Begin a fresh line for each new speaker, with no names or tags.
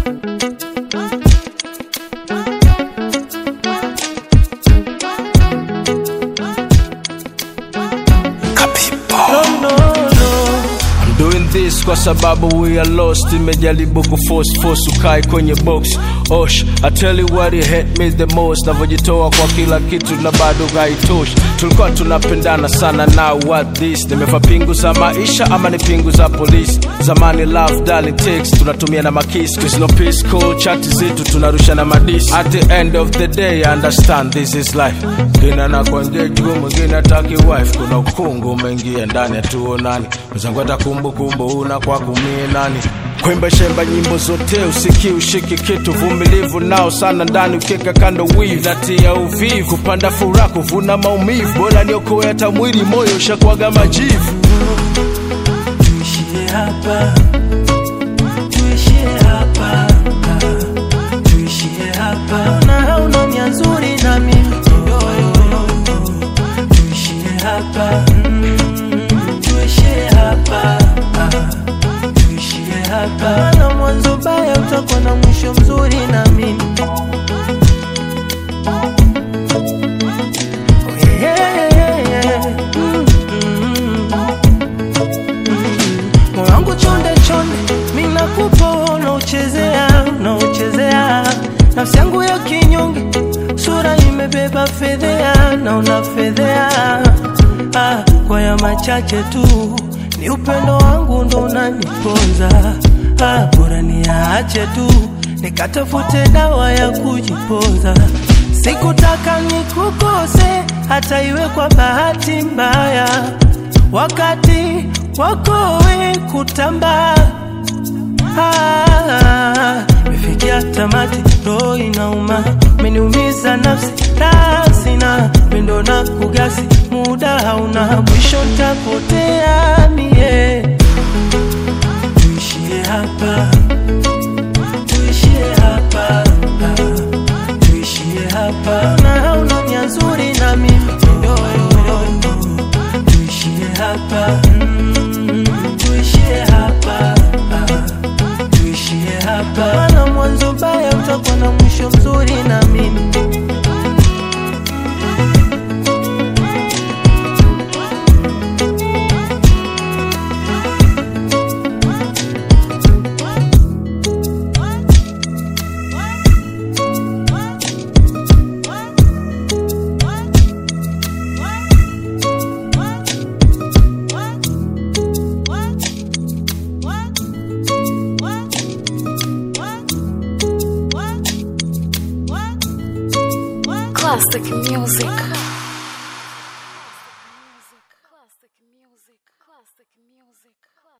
I'm doing this kwa sababu we are lost imejaribu kuforce force ukai kwenye box osh I tell you what it hate me the most navyojitoa kwa kila kitu na bado haitoshi tulikuwa tunapendana sana now what this nimefa pingu za maisha ama ni pingu za polisi zamani love darling takes tunatumia na makisi cause no peace cool chati zetu tunarusha na madisi at the end of the day I understand this is life ngine anakuengage mwingine ataki wife kuna ukungu umeingia ndani hatuonani mwenzangu hata kumbukumbu una kwa kumie nani kwemba shemba nyimbo zote usiki ushiki kitu vumilivu nao sana ndani ukeka kando wivu natia uvivu kupanda furaha kuvuna maumivu bora niokoe hata mwili moyo ushakwaga majivu
tuishie hapa, tuishie hapa, ah, tuishie hapa. Na hauna nia nzuri na mimi tuishie hapa, mm, tuishie hapa, ah, tuishie hapa. Na mwanzo baya utakuwa na mwisho mzuri na mimi Oh, yeah, yeah, yeah. Mm, mm. moyo wangu chonde chonde, mi nakupa unauchezea, unauchezea nafsi yangu ya kinyonge, sura imebeba fedhea na unafedhea. Ah, kwa ya machache tu ni upendo wangu ndo unaniponza. Ah, bora niache tu nikatafute dawa ya kujipoza. Sikutaka nikukose hata iwe kwa bahati mbaya wakati wako we kutamba Ah, mefikia tamati, roho inauma, meniumiza nafsi rasina mendo na kugasi, muda hauna mwisho, ntapotea mie. Tuishie hapa, tuishie hapa, ah, tuishie hapa, na hauna nia nzuri na mimi yo, yo, yo tuishie hapa mm, tuishie hapa ah, tuishie hapa maana mwanzo baya utakuwa na mwisho mzuri na mimi
Classic music. Classic music. Classic music.